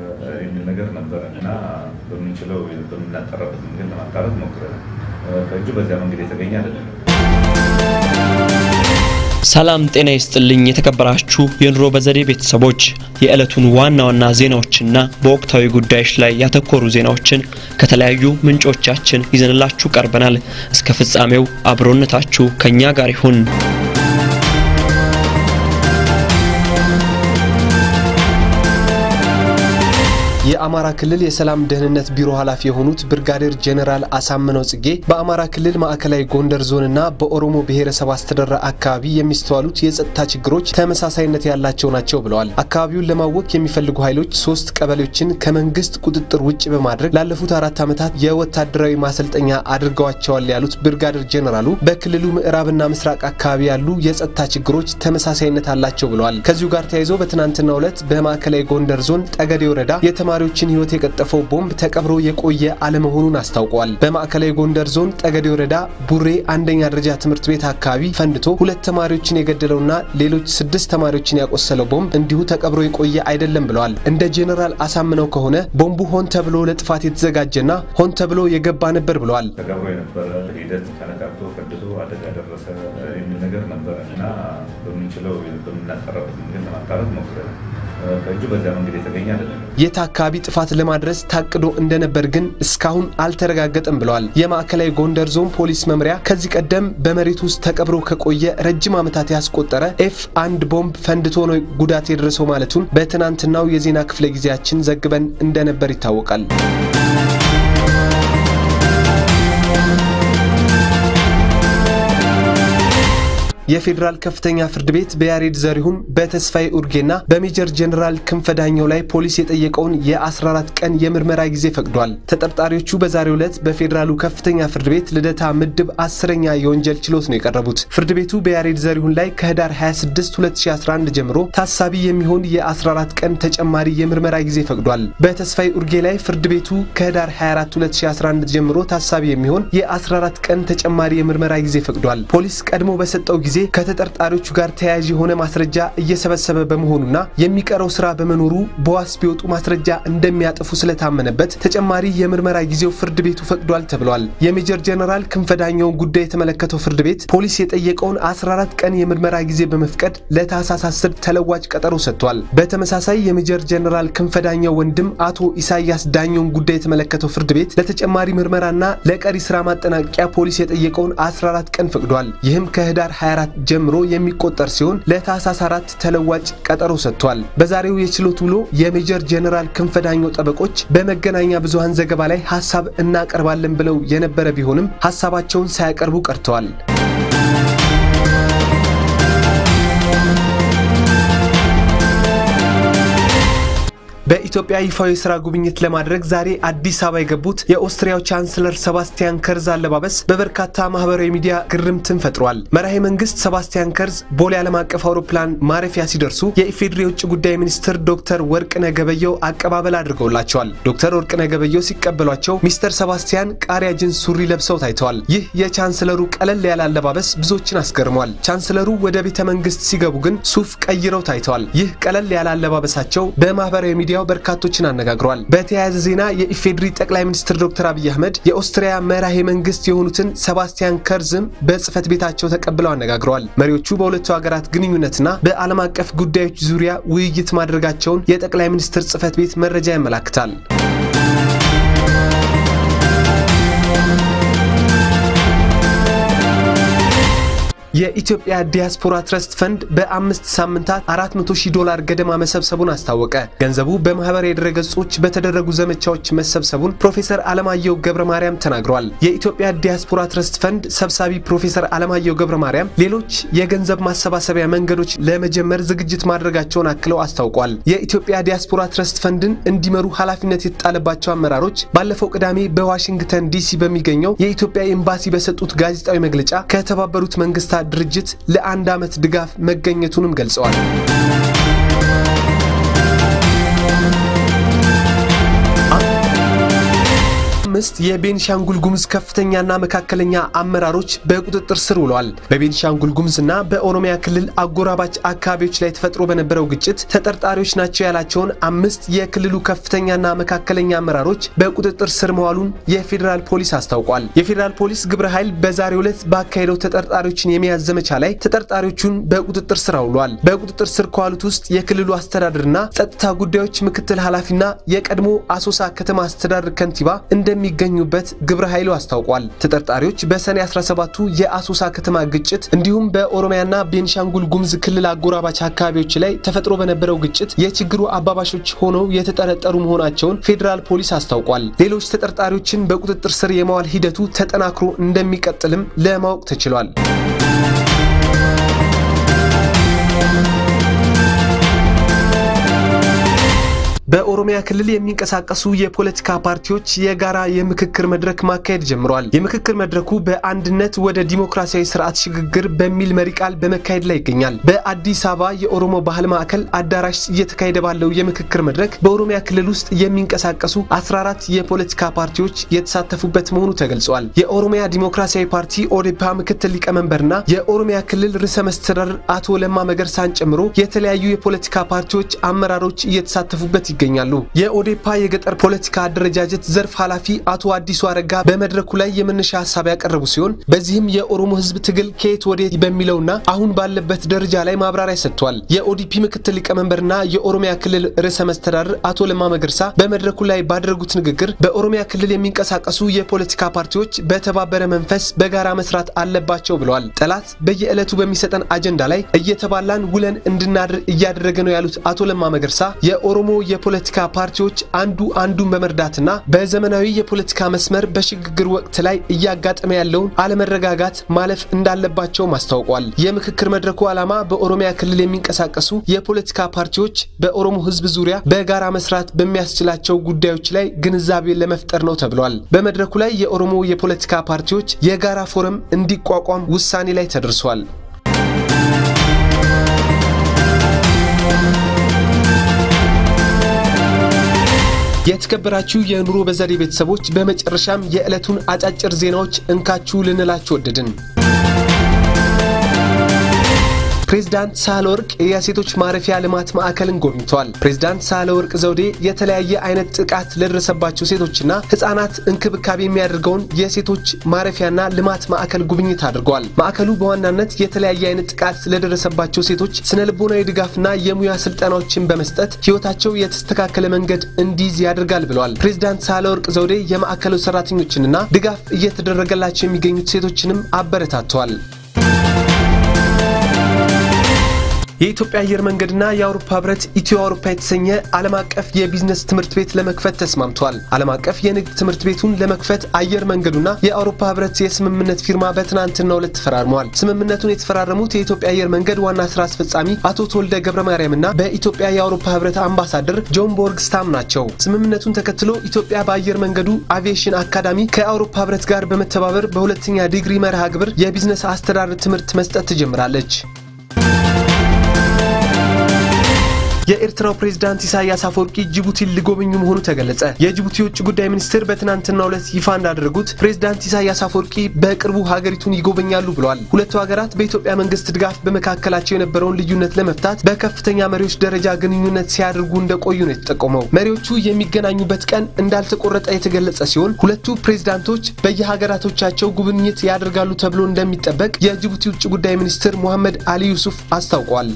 የሚል ነገር ነበረ እና በምንችለው በምናጠራበት መንገድ ለማጣራት ሞክረናል። ከእጁ በዚያ መንገድ የተገኘ አይደለም። ሰላም ጤና ይስጥልኝ። የተከበራችሁ የኑሮ በዘዴ ቤተሰቦች የዕለቱን ዋና ዋና ዜናዎችና በወቅታዊ ጉዳዮች ላይ ያተኮሩ ዜናዎችን ከተለያዩ ምንጮቻችን ይዘንላችሁ ቀርበናል። እስከ ፍጻሜው አብሮነታችሁ ከኛ ጋር ይሁን። የአማራ ክልል የሰላም ደህንነት ቢሮ ኃላፊ የሆኑት ብርጋዴር ጄኔራል አሳምነው ጽጌ በአማራ ክልል ማዕከላዊ ጎንደር ዞንና በኦሮሞ ብሔረሰብ አስተዳደር አካባቢ የሚስተዋሉት የጸጥታ ችግሮች ተመሳሳይነት ያላቸው ናቸው ብለዋል። አካባቢውን ለማወክ የሚፈልጉ ኃይሎች ሶስት ቀበሌዎችን ከመንግስት ቁጥጥር ውጭ በማድረግ ላለፉት አራት ዓመታት የወታደራዊ ማሰልጠኛ አድርገዋቸዋል ያሉት ብርጋዴር ጄኔራሉ በክልሉ ምዕራብና ምስራቅ አካባቢ ያሉ የጸጥታ ችግሮች ተመሳሳይነት አላቸው ብለዋል። ከዚሁ ጋር ተያይዞ በትናንትናው ዕለት በማዕከላዊ ጎንደር ዞን ጠገዴ ወረዳ የተማሪዎችን ሕይወት የቀጠፈው ቦምብ ተቀብሮ የቆየ አለመሆኑን አስታውቀዋል። በማዕከላዊ ጎንደር ዞን ጠገዴ ወረዳ ቡሬ አንደኛ ደረጃ ትምህርት ቤት አካባቢ ፈንድቶ ሁለት ተማሪዎችን የገደለውና ሌሎች ስድስት ተማሪዎችን ያቆሰለው ቦምብ እንዲሁ ተቀብሮ የቆየ አይደለም ብለዋል። እንደ ጄኔራል አሳምነው ከሆነ ቦምቡ ሆን ተብሎ ለጥፋት የተዘጋጀና ሆን ተብሎ የገባ ነበር ብለዋል። ተቀብሮ የነበረ ሂደት ተነካክቶ ፈንድቶ አደጋ ደረሰ የሚል ነገር ነበረ እና በምንችለው በምናጠራበት መንገድ ለማጣራት ሞክረናል። ከእጁ በዚያ መንገድ የተገኘ አይደለም። የት አካባቢ ጥፋት ለማድረስ ታቅዶ እንደነበር ግን እስካሁን አልተረጋገጠም ብለዋል። የማዕከላዊ ጎንደር ዞን ፖሊስ መምሪያ ከዚህ ቀደም በመሬት ውስጥ ተቀብሮ ከቆየ ረጅም ዓመታት ያስቆጠረ ኤፍ አንድ ቦምብ ፈንድቶ ነው ጉዳት የደረሰው ማለቱን በትናንትናው የዜና ክፍለ ጊዜያችን ዘግበን እንደነበር ይታወቃል። የፌዴራል ከፍተኛ ፍርድ ቤት በያሬድ ዘሪሁን በተስፋዬ ኡርጌና በሜጀር ጀኔራል ክንፈ ዳኘው ላይ ፖሊስ የጠየቀውን የ14 ቀን የምርመራ ጊዜ ፈቅዷል። ተጠርጣሪዎቹ በዛሬው ዕለት በፌዴራሉ ከፍተኛ ፍርድ ቤት ልደታ ምድብ አስረኛ የወንጀል ችሎት ነው የቀረቡት። ፍርድ ቤቱ በያሬድ ዘሪሁን ላይ ከህዳር 26 2011 ጀምሮ ታሳቢ የሚሆን የ14 ቀን ተጨማሪ የምርመራ ጊዜ ፈቅዷል። በተስፋዬ ኡርጌ ላይ ፍርድ ቤቱ ከህዳር 24 2011 ጀምሮ ታሳቢ የሚሆን የ14 ቀን ተጨማሪ የምርመራ ጊዜ ፈቅዷል። ፖሊስ ቀድሞ በሰጠው ጊዜ ከተጠርጣሪዎቹ ጋር ተያያዥ የሆነ ማስረጃ እየሰበሰበ በመሆኑና የሚቀረው ስራ በመኖሩ በዋስ ቢወጡ ማስረጃ እንደሚያጠፉ ስለታመነበት ተጨማሪ የምርመራ ጊዜው ፍርድ ቤቱ ፈቅዷል ተብሏል። የሜጀር ጀነራል ክንፈዳኘውን ጉዳይ የተመለከተው ፍርድ ቤት ፖሊስ የጠየቀውን 14 ቀን የምርመራ ጊዜ በመፍቀድ ለታህሳስ 10 ተለዋጭ ቀጠሮ ሰጥቷል። በተመሳሳይ የሜጀር ጀነራል ክንፈዳኘው ወንድም አቶ ኢሳያስ ዳኘውን ጉዳይ የተመለከተው ፍርድ ቤት ለተጨማሪ ምርመራና ለቀሪ ስራ ማጠናቀቂያ ፖሊስ የጠየቀውን 14 ቀን ፈቅዷል። ይህም ከህዳር 24 ጀምሮ የሚቆጠር ሲሆን ለታህሳስ አራት ተለዋጭ ቀጠሮ ሰጥቷል። በዛሬው የችሎት ውሎ የሜጀር ጄኔራል ክንፈዳኘው ጠበቆች በመገናኛ ብዙሃን ዘገባ ላይ ሀሳብ እናቀርባለን ብለው የነበረ ቢሆንም ሀሳባቸውን ሳያቀርቡ ቀርተዋል። በኢትዮጵያ ይፋዊ የስራ ጉብኝት ለማድረግ ዛሬ አዲስ አበባ የገቡት የኦስትሪያው ቻንስለር ሰባስቲያን ከርዝ አለባበስ በበርካታ ማህበራዊ ሚዲያ ግርምትን ፈጥሯል። መራሄ መንግስት ሰባስቲያን ከርዝ ቦሌ ዓለም አቀፍ አውሮፕላን ማረፊያ ሲደርሱ የኢፌዴሪ የውጭ ጉዳይ ሚኒስትር ዶክተር ወርቅነህ ገበየሁ አቀባበል አድርገውላቸዋል። ዶክተር ወርቅነህ ገበየሁ ሲቀበሏቸው ሚስተር ሰባስቲያን ቃሪያ ጅንስ ሱሪ ለብሰው ታይተዋል። ይህ የቻንስለሩ ቀለል ያለ አለባበስ ብዙዎችን አስገርሟል። ቻንስለሩ ወደ ቤተ መንግስት ሲገቡ ግን ሱፍ ቀይረው ታይተዋል። ይህ ቀለል ያለ አለባበሳቸው በማህበራዊ ሚዲያ በርካቶችን አነጋግሯል። በተያያዘ ዜና የኢፌዴሪ ጠቅላይ ሚኒስትር ዶክተር አብይ አህመድ የኦስትሪያ መራሄ መንግስት የሆኑትን ሰባስቲያን ከርዝም በጽህፈት ቤታቸው ተቀብለው አነጋግረዋል። መሪዎቹ በሁለቱ ሀገራት ግንኙነትና በዓለም አቀፍ ጉዳዮች ዙሪያ ውይይት ማድረጋቸውን የጠቅላይ ሚኒስትር ጽህፈት ቤት መረጃ ያመላክታል። የኢትዮጵያ ዲያስፖራ ትረስት ፈንድ በአምስት ሳምንታት 400 ሺህ ዶላር ገደማ መሰብሰቡን አስታወቀ። ገንዘቡ በማህበራዊ ድረገጾች በተደረጉ ዘመቻዎች መሰብሰቡን ፕሮፌሰር አለማየሁ ገብረ ማርያም ተናግረዋል። የኢትዮጵያ ዲያስፖራ ትረስት ፈንድ ሰብሳቢ ፕሮፌሰር አለማየሁ ገብረ ማርያም ሌሎች የገንዘብ ማሰባሰቢያ መንገዶች ለመጀመር ዝግጅት ማድረጋቸውን አክለው አስታውቋል። የኢትዮጵያ ዲያስፖራ ትረስት ፈንድን እንዲመሩ ኃላፊነት የተጣለባቸው አመራሮች ባለፈው ቅዳሜ በዋሽንግተን ዲሲ በሚገኘው የኢትዮጵያ ኤምባሲ በሰጡት ጋዜጣዊ መግለጫ ከተባበሩት መንግስታት ድርጅት ለአንድ ዓመት ድጋፍ መገኘቱንም ገልጸዋል። አምስት የቤኒሻንጉል ጉሙዝ ከፍተኛና መካከለኛ አመራሮች በቁጥጥር ስር ውለዋል። በቤኒሻንጉል ጉሙዝና በኦሮሚያ ክልል አጎራባች አካባቢዎች ላይ ተፈጥሮ በነበረው ግጭት ተጠርጣሪዎች ናቸው ያላቸውን አምስት የክልሉ ከፍተኛና መካከለኛ አመራሮች በቁጥጥር ስር መዋሉን የፌዴራል ፖሊስ አስታውቋል። የፌዴራል ፖሊስ ግብረ ኃይል በዛሬው ዕለት ባካሄደው ተጠርጣሪዎችን የመያዝ ዘመቻ ላይ ተጠርጣሪዎቹን በቁጥጥር ስር አውሏል። በቁጥጥር ስር ከዋሉት ውስጥ የክልሉ አስተዳደርና ጸጥታ ጉዳዮች ምክትል ኃላፊና የቀድሞ አሶሳ ከተማ አስተዳደር ከንቲባ እንደሚገኙበት ግብረ ኃይሉ አስታውቋል። ተጠርጣሪዎች በሰኔ 17ቱ የአሶሳ ከተማ ግጭት እንዲሁም በኦሮሚያና ቤንሻንጉል ጉሙዝ ክልል አጎራባች አካባቢዎች ላይ ተፈጥሮ በነበረው ግጭት የችግሩ አባባሾች ሆነው የተጠረጠሩ መሆናቸውን ፌዴራል ፖሊስ አስታውቋል። ሌሎች ተጠርጣሪዎችን በቁጥጥር ስር የማዋል ሂደቱ ተጠናክሮ እንደሚቀጥልም ለማወቅ ተችሏል። በኦሮሚያ ክልል የሚንቀሳቀሱ የፖለቲካ ፓርቲዎች የጋራ የምክክር መድረክ ማካሄድ ጀምረዋል። የምክክር መድረኩ በአንድነት ወደ ዲሞክራሲያዊ ስርዓት ሽግግር በሚል መሪ ቃል በመካሄድ ላይ ይገኛል። በአዲስ አበባ የኦሮሞ ባህል ማዕከል አዳራሽ እየተካሄደ ባለው የምክክር መድረክ በኦሮሚያ ክልል ውስጥ የሚንቀሳቀሱ 14 የፖለቲካ ፓርቲዎች የተሳተፉበት መሆኑ ተገልጿል። የኦሮሚያ ዲሞክራሲያዊ ፓርቲ ኦዴፓ ምክትል ሊቀመንበርና የኦሮሚያ ክልል ርዕሰ መስተዳድር አቶ ለማ መገርሳን ጨምሮ የተለያዩ የፖለቲካ ፓርቲዎች አመራሮች እየተሳተፉበት ይገኛሉ። የኦዴፓ የገጠር ፖለቲካ አደረጃጀት ዘርፍ ኃላፊ አቶ አዲሱ አረጋ በመድረኩ ላይ የመነሻ ሀሳብ ያቀረቡ ሲሆን በዚህም የኦሮሞ ሕዝብ ትግል ከየት ወዴት በሚለውና አሁን ባለበት ደረጃ ላይ ማብራሪያ ሰጥቷል። የኦዲፒ ምክትል ሊቀመንበርና የኦሮሚያ ክልል ርዕሰ መስተዳድር አቶ ለማ መገርሳ በመድረኩ ላይ ባደረጉት ንግግር በኦሮሚያ ክልል የሚንቀሳቀሱ የፖለቲካ ፓርቲዎች በተባበረ መንፈስ በጋራ መስራት አለባቸው ብለዋል። ጠላት በየዕለቱ በሚሰጠን አጀንዳ ላይ እየተባላን ውለን እንድናድር እያደረገ ነው ያሉት አቶ ለማ መገርሳ የኦሮሞ የፖለቲካ ፓርቲዎች አንዱ አንዱን በመርዳትና በዘመናዊ የፖለቲካ መስመር በሽግግር ወቅት ላይ እያጋጠመ ያለውን አለመረጋጋት ማለፍ እንዳለባቸውም አስታውቋል። የምክክር መድረኩ ዓላማ በኦሮሚያ ክልል የሚንቀሳቀሱ የፖለቲካ ፓርቲዎች በኦሮሞ ሕዝብ ዙሪያ በጋራ መስራት በሚያስችላቸው ጉዳዮች ላይ ግንዛቤ ለመፍጠር ነው ተብሏል። በመድረኩ ላይ የኦሮሞ የፖለቲካ ፓርቲዎች የጋራ ፎረም እንዲቋቋም ውሳኔ ላይ ተደርሷል። የተከበራችሁ የኑሮ በዘዴ ቤተሰቦች በመጨረሻም የዕለቱን አጫጭር ዜናዎች እንካችሁ ልንላችሁ ወደድን። ፕሬዝዳንት ሳህለወርቅ የሴቶች ማረፊያ ልማት ማዕከልን ጎብኝተዋል። ፕሬዝዳንት ሳህለወርቅ ዘውዴ የተለያየ አይነት ጥቃት ለደረሰባቸው ሴቶችና ህጻናት እንክብካቤ የሚያደርገውን የሴቶች ማረፊያና ልማት ማዕከል ጉብኝት አድርገዋል። ማዕከሉ በዋናነት የተለያየ አይነት ጥቃት ለደረሰባቸው ሴቶች ስነ ልቦናዊ ድጋፍና የሙያ ስልጠናዎችን በመስጠት ህይወታቸው የተስተካከለ መንገድ እንዲይዝ ያደርጋል ብለዋል። ፕሬዝዳንት ሳህለወርቅ ዘውዴ የማዕከሉ ሰራተኞችንና ድጋፍ እየተደረገላቸው የሚገኙት ሴቶችንም አበረታተዋል። የኢትዮጵያ አየር መንገድና የአውሮፓ ህብረት ኢትዮ አውሮፓ የተሰኘ ዓለም አቀፍ የቢዝነስ ትምህርት ቤት ለመክፈት ተስማምተዋል። ዓለም አቀፍ የንግድ ትምህርት ቤቱን ለመክፈት አየር መንገዱና የአውሮፓ ህብረት የስምምነት ፊርማ በትናንትናው ዕለት ተፈራርመዋል። ስምምነቱን የተፈራረሙት የኢትዮጵያ አየር መንገድ ዋና ስራ አስፈጻሚ አቶ ተወልደ ገብረ ማርያምና በኢትዮጵያ የአውሮፓ ህብረት አምባሳደር ጆን ቦርግ ስታም ናቸው። ስምምነቱን ተከትሎ ኢትዮጵያ በአየር መንገዱ አቪዬሽን አካዳሚ ከአውሮፓ ህብረት ጋር በመተባበር በሁለተኛ ዲግሪ መርሃ ግብር የቢዝነስ አስተዳደር ትምህርት መስጠት ትጀምራለች። የኤርትራው ፕሬዝዳንት ኢሳያስ አፈወርቂ ጅቡቲን ሊጎበኙ መሆኑ ተገለጸ። የጅቡቲ የውጭ ጉዳይ ሚኒስትር በትናንትናው ዕለት ይፋ እንዳደረጉት ፕሬዝዳንት ኢሳያስ አፈወርቂ በቅርቡ ሀገሪቱን ይጎበኛሉ ብለዋል። ሁለቱ ሀገራት በኢትዮጵያ መንግስት ድጋፍ በመካከላቸው የነበረውን ልዩነት ለመፍታት በከፍተኛ መሪዎች ደረጃ ግንኙነት ሲያደርጉ እንደቆዩ ነው የተጠቆመው። መሪዎቹ የሚገናኙበት ቀን እንዳልተቆረጠ የተገለጸ ሲሆን ሁለቱ ፕሬዝዳንቶች በየሀገራቶቻቸው ጉብኝት ያደርጋሉ ተብሎ እንደሚጠበቅ የጅቡቲ ውጭ ጉዳይ ሚኒስትር ሙሐመድ አሊ ዩሱፍ አስታውቋል።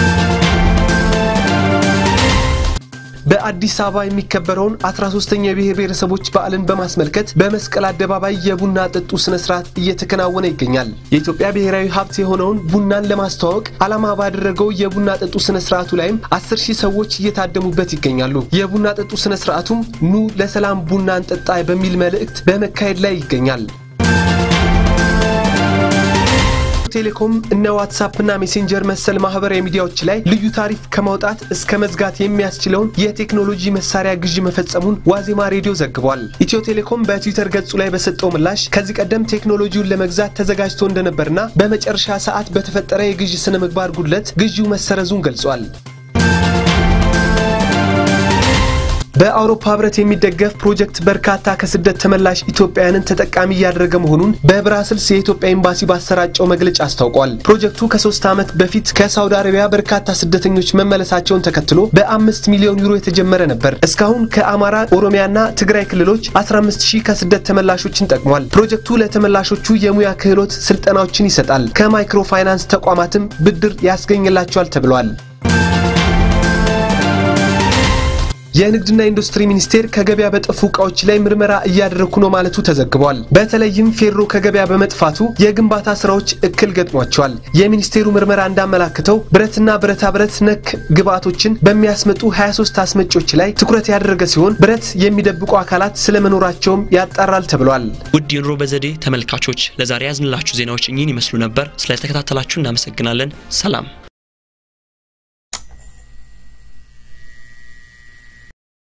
በአዲስ አበባ የሚከበረውን 13ኛ የብሔር ብሔረሰቦች በዓልን በማስመልከት በመስቀል አደባባይ የቡና ጥጡ ስነ ስርዓት እየተከናወነ ይገኛል። የኢትዮጵያ ብሔራዊ ሀብት የሆነውን ቡናን ለማስተዋወቅ ዓላማ ባደረገው የቡና ጥጡ ስነ ስርዓቱ ላይም 10 ሺህ ሰዎች እየታደሙበት ይገኛሉ። የቡና ጥጡ ስነ ስርዓቱም ኑ ለሰላም ቡና እንጠጣ በሚል መልእክት በመካሄድ ላይ ይገኛል። ቴሌኮም እነ ዋትሳፕ እና ሜሴንጀር መሰል ማህበራዊ ሚዲያዎች ላይ ልዩ ታሪፍ ከማውጣት እስከ መዝጋት የሚያስችለውን የቴክኖሎጂ መሳሪያ ግዢ መፈጸሙን ዋዜማ ሬዲዮ ዘግቧል። ኢትዮ ቴሌኮም በትዊተር ገጹ ላይ በሰጠው ምላሽ ከዚህ ቀደም ቴክኖሎጂውን ለመግዛት ተዘጋጅቶ እንደነበርና በመጨረሻ ሰዓት በተፈጠረ የግዢ ስነ ምግባር ጉድለት ግዢው መሰረዙን ገልጿል። በአውሮፓ ህብረት የሚደገፍ ፕሮጀክት በርካታ ከስደት ተመላሽ ኢትዮጵያውያንን ተጠቃሚ እያደረገ መሆኑን በብራስልስ የኢትዮጵያ ኤምባሲ ባሰራጨው መግለጫ አስታውቋል። ፕሮጀክቱ ከሶስት ዓመት በፊት ከሳውዲ አረቢያ በርካታ ስደተኞች መመለሳቸውን ተከትሎ በአምስት ሚሊዮን ዩሮ የተጀመረ ነበር። እስካሁን ከአማራ ኦሮሚያና ትግራይ ክልሎች 15 ሺህ ከስደት ተመላሾችን ጠቅሟል። ፕሮጀክቱ ለተመላሾቹ የሙያ ክህሎት ስልጠናዎችን ይሰጣል። ከማይክሮ ፋይናንስ ተቋማትም ብድር ያስገኝላቸዋል ተብሏል። የንግድና ኢንዱስትሪ ሚኒስቴር ከገበያ በጠፉ እቃዎች ላይ ምርመራ እያደረኩ ነው ማለቱ ተዘግቧል። በተለይም ፌሮ ከገበያ በመጥፋቱ የግንባታ ስራዎች እክል ገጥሟቸዋል። የሚኒስቴሩ ምርመራ እንዳመላክተው ብረትና ብረታ ብረት ነክ ግብዓቶችን በሚያስመጡ 23 አስመጪዎች ላይ ትኩረት ያደረገ ሲሆን ብረት የሚደብቁ አካላት ስለመኖራቸውም ያጣራል ተብሏል። ውድ የኑሮ በዘዴ ተመልካቾች ለዛሬ ያዝንላችሁ ዜናዎች እኚህን ይመስሉ ነበር። ስለተከታተላችሁ እናመሰግናለን። ሰላም